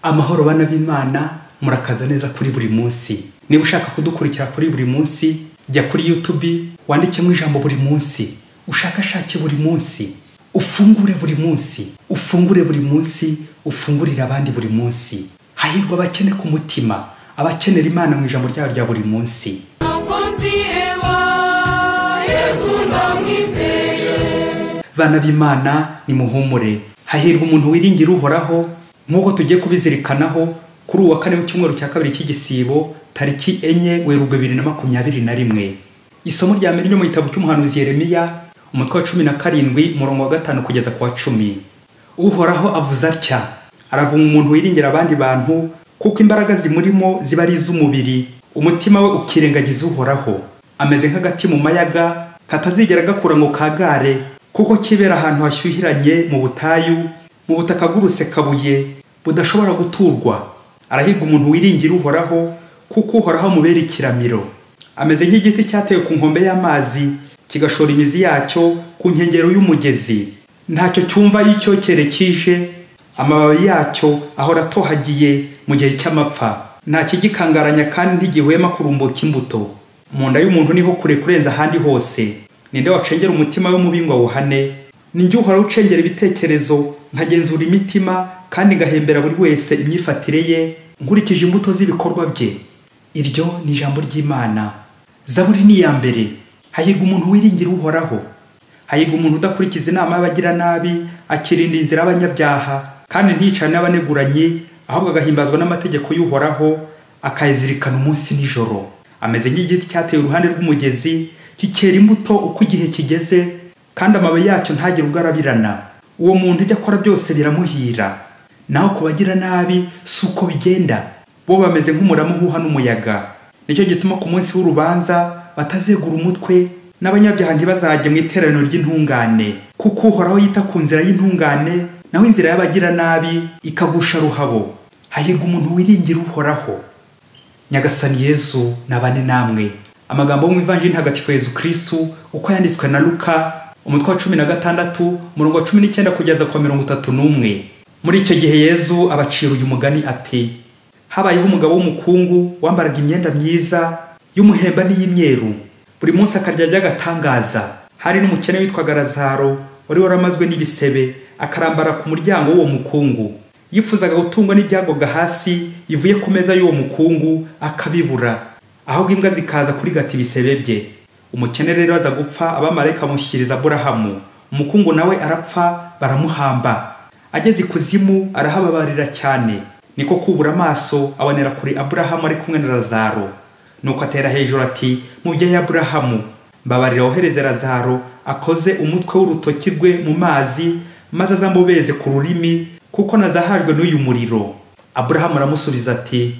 amahoro bana b'imana murakaza neza kuri buri munsi niba ushaka kudukurikira kuri buri munsi jya kuri yutubi wandikemo ijambo buri munsi ushakashake buri munsi ufungure buri munsi ufungure buri munsi ufungurire abandi buri munsi hahirwa abakene ku mutima abakenera imana mu ijambo ryayo rya buri munsi Nakoze Eva, Yesu ndamwizeye. bana b'imana nimuhumure hahirwa umuntu wiringira uhoraho nk'uko tugiye kubizirikanaho kuri uwa kane w'icyumweru cya kabiri cy'igisibo tariki enye werurwe bibiri na makumyabiri na rimwe isomo rya mbere ryo mu gitabo cy'umuhanuzi yeremiya umutwe wa cumi na karindwi umurongo wa gatanu kugeza ku wa cumi uhoraho avuze atya aravuma umuntu wiringira abandi bantu kuko imbaraga zimurimo ziba ari iz'umubiri umutima we ukirengagiza uhoraho ameze nk'agati mu mayaga katazigera gakura ngo kagare kuko kibera ahantu hashyuhiranye mu butayu mu butaka bw'urusekabuye budashobora guturwa arahiga umuntu wiringira uhoraho kuko uhoraho amubera ikiramiro ameze nk'igiti cyatewe ku nkombe y'amazi kigashora imizi yacyo ku nkengero y'umugezi ntacyo cyumva iyo icyokere kije amababi yacyo ahora atohagiye mu gihe cy'amapfa nta kigikangaranya kandi ntigihwema kurumbuka imbuto mu nda y'umuntu niho kure kurenza ahandi hose ninde wacengera umutima we mubi ngo awuhane ni njye uhora ucengera ibitekerezo nkagenzura imitima kandi ngahembera buri wese imyifatire ye nkurikije imbuto z'ibikorwa bye iryo ni ijambo ry'imana zaburi ni iya mbere hahirwa umuntu wiringira uhoraho hahirwa umuntu udakurikiza inama y'abagiranabi akirinda inzira y'abanyabyaha kandi ntiyicane n'abaneguranye ahubwo agahimbazwa n'amategeko y'uhoraho akayazirikana umunsi nijoro ameze nk'igiti cyateye iruhande rw'umugezi kikera imbuto uko igihe kigeze kandi amababi yacyo ntagire ubwo arabirana uwo muntu ibyo akora byose biramuhira naho ku bagiranabi si uko bigenda bo bameze nk'umurama uhuha n'umuyaga nicyo gituma ku munsi w'urubanza batazegura umutwe n'abanyabyaha ntibazajya mu iteraniro ry'intungane kuko uhoraho yita ku nzira y'intungane naho inzira y'abagiranabi ikagusha ruhabo hahirwa umuntu wiringira uhoraho nyagasani yezu nabane namwe amagambo yo mu ivanjiri ntagatifu yezu kirisitu uko yanditswe na luka umutwe wa cumi na gatandatu umurongo wa cumi n'icyenda kugeza ku wa mirongo itatu n'umwe muri icyo gihe yezu abacira uyu mugani ati habayeho umugabo w'umukungu wambaraga imyenda myiza y'umuhemba n'iy'imyeru buri munsi akarya by'agatangaza hari n'umukene witwaga razaro wari waramazwe n'ibisebe akarambara ku muryango w'uwo mukungu yifuzaga gutungwa n'ibyagoga hasi bivuye ku meza y'uwo mukungu akabibura ahubwo imbwa zikaza kurigata ibisebe bye umukene rero aza gupfa abamarayika bamushyikiriza aburahamu umukungu nawe arapfa baramuhamba ageze ikuzimu arahababarira cyane niko kubura amaso abonera kure aburahamu ari kumwe na razaro nuko atera hejuru ati mubyeyi aburahamu mbabarira wohereze razaro akoze umutwe w'urutoki rwe mu mazi maze azamubeze ku rurimi kuko nazahajwe n'uyu muriro aburahamu aramusubiza ati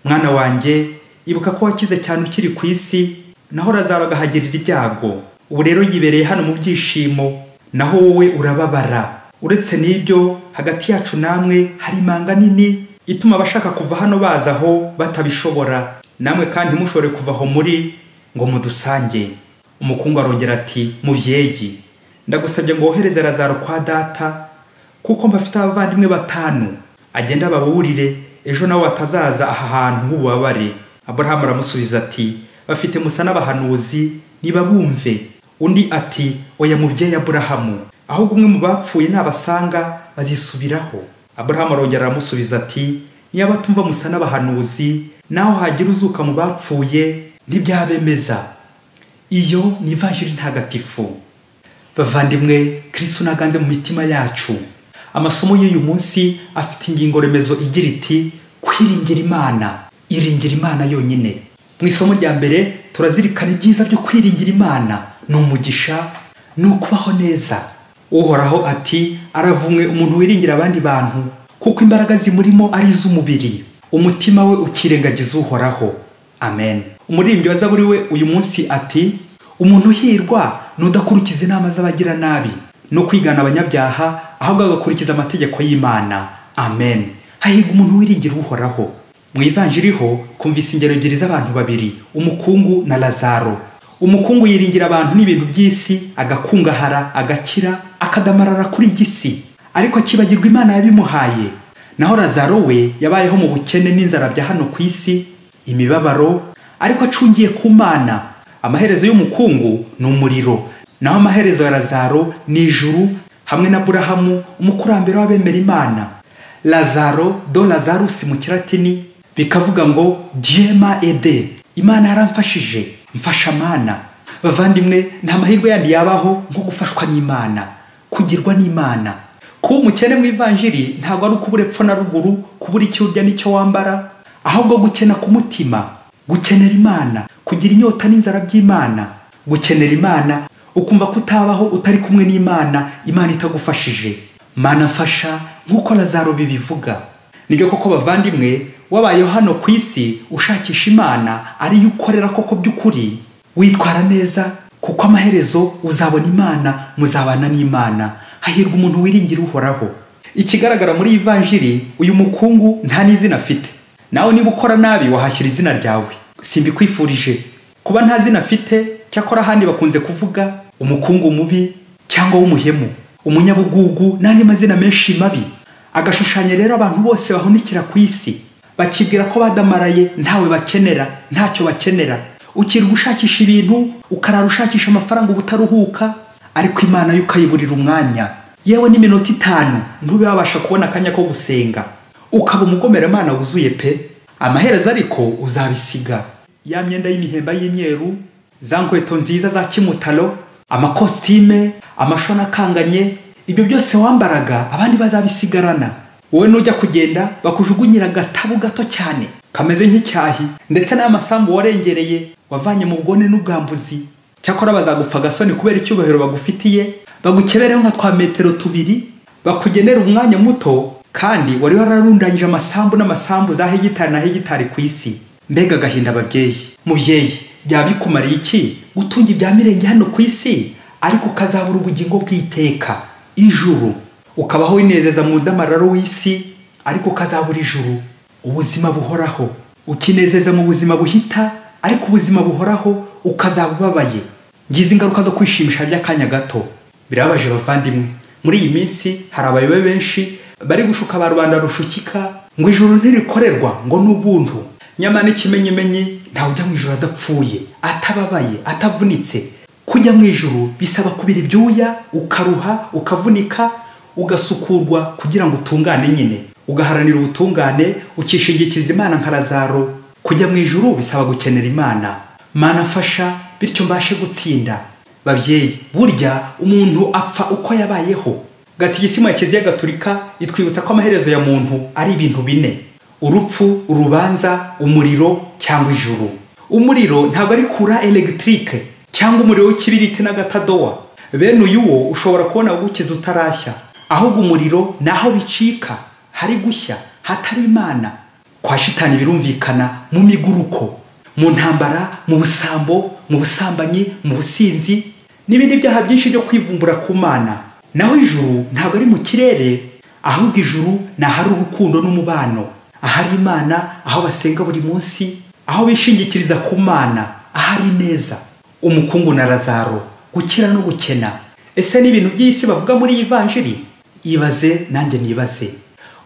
mwana wanjye ibuka ko wakize cyane ukiri ku isi naho razaro agahagirira ibyago ubu rero yibereye hano mu byishimo naho wowe urababara uretse n'ibyo hagati yacu namwe hari imanga nini ituma abashaka kuva hano baza aho batabishobora namwe kandi mushobore kuva aho muri ngo mudusange umukungu arongera ati mubyeyi ndagusabye ngo wohereze razaro kwa data kuko mbafite abavandimwe batanu agenda babuburire ejo nabo batazaza aha hantu h'ububabare aburahamu aramusubiza ati bafite musa n'abahanuzi nibabumve undi ati oya mubyeyi aburahamu ahubwo umwe mu bapfuye nabasanga bazisubiraho aburahamu arongera aramusubiza ati niba batumva musa n'abahanuzi naho hagira uzuka mu bapfuye ntibyabemeza iyo ni ivanjiri ntagatifu bavandimwe kirisitu naganze mu mitima yacu amasomo y'uyu munsi afite ingingo remezo igira iti kwiringira imana iringira imana yonyine mu isomo rya mbere turazirikana ibyiza byo kwiringira imana ni umugisha ni ukubaho neza uhoraho ati aravumwe umuntu wiringira abandi bantu kuko imbaraga zimurimo ari iz'umubiri umutima we ukirengagiza uhoraho amen umuririmbyi wa zaburi we uyu munsi ati umuntu uhirwa ni udakurikiza inama z'abagiranabi no kwigana abanyabyaha ahubwo agakurikiza amategeko y'imana amen hahirwa umuntu wiringira uhoraho mu ivanjiriho kumvise ingero ebyiri z'abantu babiri umukungu na lazaro umukungu yiringira abantu n'ibintu by'isi agakungahara agakira akadamarara kuri iyi si ariko akibagirwa imana yabimuhaye naho razaro we yabayeho mu bukene n'inzara bya hano ku isi imibabaro ariko acungiye ku mana amaherezo y'umukungu ni umuriro naho amaherezo ya razaro ni ijuru hamwe na burahamu umukurambere w'abemera imana lazaro do lazarusi mu kiratini bikavuga ngo diema ede imana yaramfashije mfasha mana bavandimwe nta mahirwe yandi yabaho nko gufashwa n'imana kugirwa n'imana kuba umukene mu ivanjiri ntabwo ari ukubura epfo na ruguru kubura icyo urya n'icyo wambara ahubwo gukena ku mutima gukenera imana kugira inyota n'inzara by'imana gukenera imana ukumva ko utabaho utari kumwe n'imana imana itagufashije mana mfasha nk'uko lazaro bibivuga nibyo koko bavandimwe wabayeho hano ku isi ushakisha imana ariyo ukorera koko by'ukuri witwara neza kuko amaherezo uzabona imana muzabana n'imana hahirwa umuntu wiringira uhoraho ikigaragara muri ivanjiri uyu mukungu nta n'izina afite nawe niba ukora nabi wahashyira izina ryawe simbikwifurije kuba nta zina afite cyakora ahandi bakunze kuvuga umukungu mubi cyangwa w'umuhemu umunyabugugu n'andi mazina menshi mabi agashushanya rero abantu bose bahunikira ku isi bakibwira ko badamaraye ntawe bakenera ntacyo bakenera ukirwa ushakisha ibintu ukarara ushakisha amafaranga uba utaruhuka ariko imana yo ukayiburira umwanya yewe n'iminota itanu ntube wabasha kubona akanya ko gusenga ukaba umugomeramana wuzuye pe amaherezo ariko uzabisiga ya myenda y'imihemba y'imyeru za nkweto nziza za kimutaro amakositime amashoni akanganye ibyo byose wambaraga abandi bazabisigarana wowe nujya kugenda bakujugunyira agatabu gato cyane kameze nk'icyahi ndetse n'amasambu warengereye wavanye mu bwone n'ubwambuzi cyakora bazagupfa agasoni kubera icyubahiro bagufitiye bagukebereho nka twa metero tubiri bakugenera umwanya muto kandi wari wararundanyije amasambu n'amasambu za hegitari na hegitari ku isi mbega agahinda ababyeyi mubyeyi byaba bikumariye iki gutunga ibya mirenge hano ku isi ariko ukazabura ubugingo bw'iteka ijuru ukabaho winezeza mu ndamararo w'isi ariko ukazabura ijuru ubuzima buhoraho ukinezeza mu buzima buhita ariko ubuzima buhoraho ukazaba ubabaye ngize ingaruka zo kwishimisha by'akanya gato birabaje bavandimwe muri iyi minsi hari abayobe benshi bari gushuka ba rubanda rushukika ngo ijuru ntirikorerwa ngo ni ubuntu nyamara n'ikimenyimenyi ntawe ujya mu ijoro adapfuye atababaye atavunitse kujya mu ijoro bisaba kubira ibyuya ukaruha ukavunika ugasukurwa kugira ngo utungane nyine ugaharanira ubutungane ukishingikiriza imana nka razaro kujya mu ijoro bisaba gukenera imana mana mfasha bityo mbashe gutsinda babyeyi burya umuntu apfa uko yabayeho gatigisimu ya kiliziya gaturika itwibutsa ko amaherezo ya muntu ari ibintu bine urupfu urubanza umuriro cyangwa ijuru umuriro ntabwo ari kura elegitike cyangwa umuriro w'ikibiriti n'agatadowa bene uyu wo ushobora kubona gukiza utarashya ahubwo umuriro ni aho bicika hari gushya hatari imana kwa shitani birumvikana mu miguruko mu ntambara mu busambo mu busambanyi mu businzi n'ibindi byaha byinshi byo kwivumbura ku mana naho ijuru ntabwo ari mu kirere ahubwo ijuru ni ahari urukundo n'umubano ahari imana aho basenga buri munsi aho bishingikiriza ku mana ahari neza umukungu na razaro gukira no gukena ese ni ibintu by'isi bavuga muri iyi vanjiri ibaze nanjye nibaze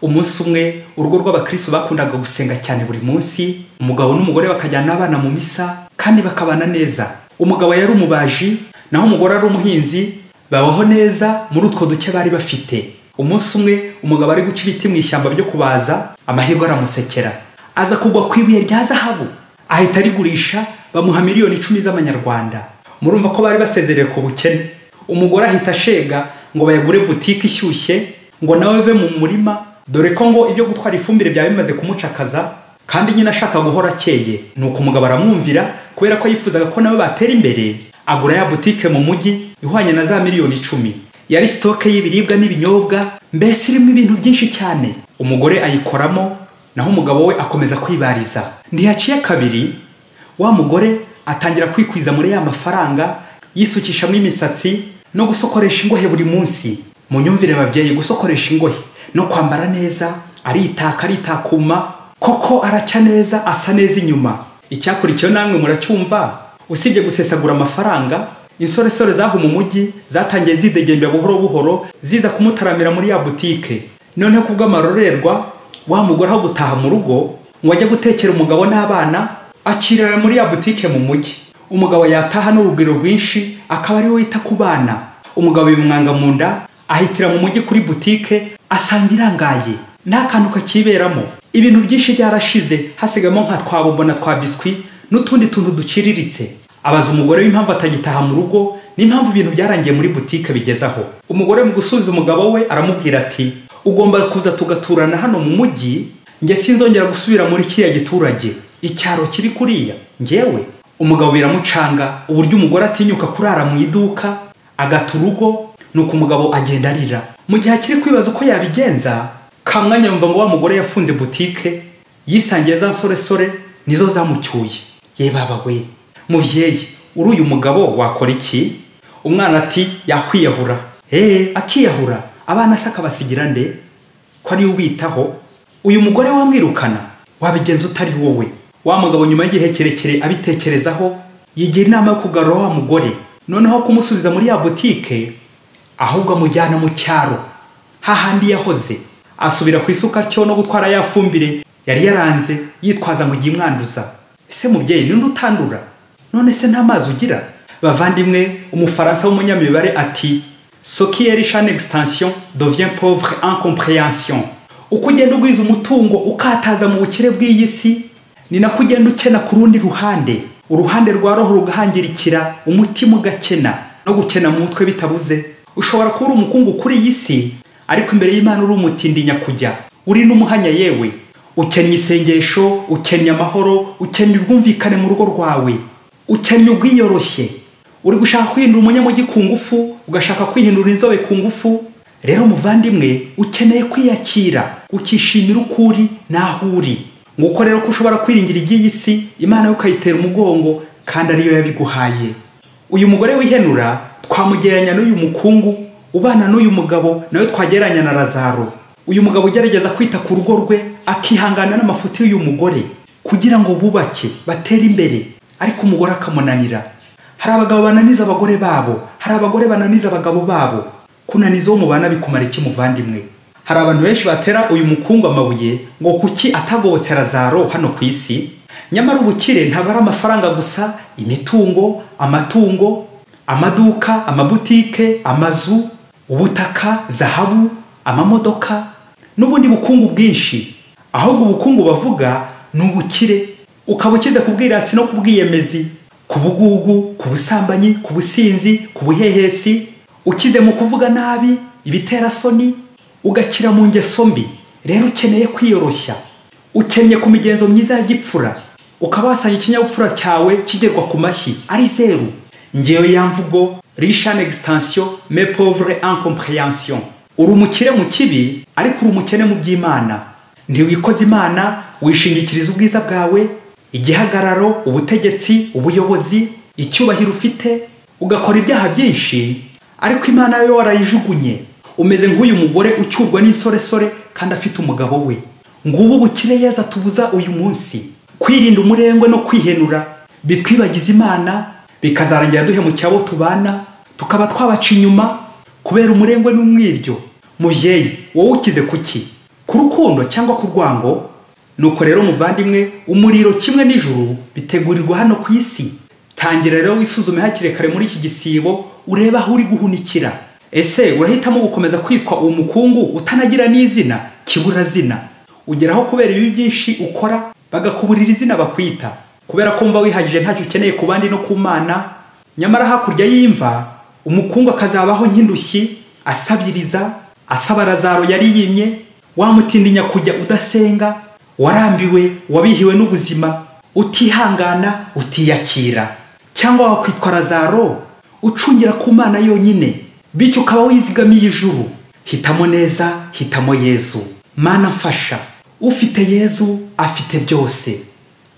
umunsi umwe urugo rw'abakristo bakundaga gusenga cyane buri munsi umugabo n'umugore bakajyana abana mu misa kandi bakabana neza umugabo yari umubaji naho umugore ari umuhinzi babaho neza muri utwo duke bari bafite umunsi umwe umugabo ari guca ibiti mu ishyamba byo kubaza amahirwe aramusekera aza kugwa ku ibuye rya zahabu ahita arigurisha bamuha miliyoni icumi z'amanyarwanda murumva ko bari basezerewe ku bukene umugore ahita ashega ngo bayagure butike ishyushye ngo nawe ve mu murima dore ko ngo ibyo gutwara ifumbire byaba bimaze kumucakaza kandi nyine ashaka guhora akeye ni uko umugabo aramwumvira kubera ko yifuzaga ko nabo batera imbere agura ya butike mu mujyi ihwanye na za miliyoni icumi yari sitoke y'ibiribwa n'ibinyobwa mbese irimo ibintu byinshi cyane umugore ayikoramo naho umugabo we akomeza kwibariza ntiyaciye kabiri wa mugore atangira kwikwiza muri ya mafaranga yisukishamo imisatsi no gusokoresha ingohe buri munsi mu myumvire babyeyi gusokoresha ingohe no kwambara neza aritaka aritakuma koko aracya neza asa neza inyuma icyakurikiyeho namwe muracyumva usibye gusesagura amafaranga insoresore zaho mu mujyi zatangiye zidegembya buhoro buhoro ziza kumutaramira muri ya butike noneho kubw'amarorerwa wa mugore aho gutaha mu rugo ngo ajye gutekera umugabo n'abana akirira muri ya butike mu mujyi umugabo yataha n'urugwiro rwinshi akaba ariwe wita ku bana umugabo bimwanga mu nda ahitira mu mujyi kuri butike asanga irangaye nta kantu kakiberamo ibintu byinshi byarashize hasigamo nka twabombo na twa biswi n'utundi tuntu duciriritse abaza umugore w'impamvu atagitaha mu rugo n'impamvu ibintu byarangiye muri butike bigezaho umugore mu gusubiza umugabo we aramubwira ati ugomba kuza tugaturana hano mu mujyi njye sinzongera gusubira muri kiriya giturage icyaro kiri kuriya ngewe umugabo biramucanga uburyo umugore atinyuka kurara mu iduka agata urugo nuko umugabo agenda arira mu gihe akiri kwibaza uko yabigenza kamwanya yumva ngo wa mugore yafunze butike yisangiye za nsoresore nizo zamucyuye ye baba we mubyeyi uri uyu mugabo wakora iki umwana ati yakwiyahura eee akiyahura abana se akabasigira nde ko ariwe ubitaho uyu mugore wamwirukana wabigenza utari wowe wa mugabo nyuma y'igihe kirekire abitekerezaho yigira inama yo kugarura wa mugore noneho kumusubiza muri ya butike ahubwo amujyana mu cyaro hahandi yahoze asubira ku isuka cyo no gutwara ya fumbire yari yaranze yitwaza ngo igihe imwanduza ese mubyeyi ninde utandura none se nta mazi ugira bavandimwe umufaransa w'umunyamibare ati sokiyeri shani egisitansiyo dovien pauvre incompréhension uko ugenda ugwiza umutungo ukataza mu bukire bw'iyi si ni nako ugenda ukena ku rundi ruhande uruhande rwa roho rugahangirikira umutima ugakena no gukena mu mutwe bitabuze ushobora kuba uri umukungu kuri iyi si ariko imbere y'imana uri umutindi nyakujya uri n'umuhanya yewe ukennye isengesho ukennye amahoro ukennye ubwumvikane mu rugo rwawe ukennye ubwiyoroshye uri gushaka kwihindura umunyamujyi ku ngufu ugashaka kwihindura inzobe ku ngufu rero muvandimwe ukeneye kwiyakira ukishimira uko uri n'aho uri nguko rero ko ushobora kwiringira iby'iyi si imana yo ukayitera umugongo kandi ariyo yabiguhaye uyu mugore wihenura twamugereranya n'uyu mukungu ubana n'uyu mugabo nawe twagereranya na razaro uyu mugabo ugerageza kwita ku rugo rwe akihangana n'amafuti y'uyu mugore kugira ngo bubake batere imbere ariko umugore akamunanira hari abagabo bananiza abagore babo hari abagore bananiza abagabo babo kunaniza uwo mubana bikumara iki muvandimwe hari abantu benshi batera uyu mukungu amabuye ngo kuki atagobotse razaro hano ku isi nyamara ubukire ntabwo ari amafaranga gusa imitungo amatungo amaduka amabutike amazu ubutaka zahabu amamodoka n'ubundi bukungu bwinshi ahubwo ubukungu bavuga ni ubukire ukaba ukize ku bwirasi no ku bwiyemezi ku bugugu ku busambanyi ku businzi ku buhehesi ukize mu kuvuga nabi ibiterasoni ugakira mu ngeso mbi rero ukeneye kwiyoroshya ukennye ku migenzo myiza ya gipfura ukaba wasanga ikinyabupfura cyawe kigerwa ku mashyi ari zeru ngewe ya mvugo rishane egisitansiyo mepovure incompréhension uri umukire mu kibi ariko uri umukene mu by'imana ntiwikoze imana wishingikiriza ubwiza bwawe igihagararo ubutegetsi ubuyobozi icyubahiro ufite ugakora ibyaha byinshi ariko imana yo warayijugunye umeze nk'uyu mugore ucyurwa n'insoresore kandi afite umugabo we ngubu ubukire yeza tubuza uyu munsi kwirinda umurengwe no kwihenura bitwibagiza imana bikazarangira duhemukira abo tubana tukaba twabaca inyuma kubera umurengwe n'umwiryo mubyeyi wowe ukize kuki ku rukundo cyangwa ku rwango nuko rero muvandimwe umuriro kimwe n'ijuru bitegurirwa hano ku isi tangira rero wisuzume hakiri kare muri iki gisibo urebe aho uri guhunikira ese urahitamo gukomeza kwitwa uwo mukungu utanagira n'izina kiburazina ugeraho kubera ibi byinshi ukora bagakuburira izina bakwita kubera ko wumva wihagije ntacyo ukeneye ku bandi no ku mana nyamara hakurya y'imva umukungu akazabaho nk'indushyi asabiriza asaba razaro yari yimye wamutindinya kujya udasenga warambiwe wabihiwe n'ubuzima utihangana utiyakira cyangwa wakwitwa razaro ucungira ku mana yonyine bityo ukaba wizigamiye ijuru hitamo neza hitamo yezu mana mfasha ufite yezu afite byose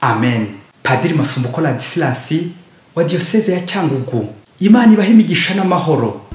amen padiri masumbuko ladisirasi wa diyoseze ya cyangugu imana ibaha imigisha n'amahoro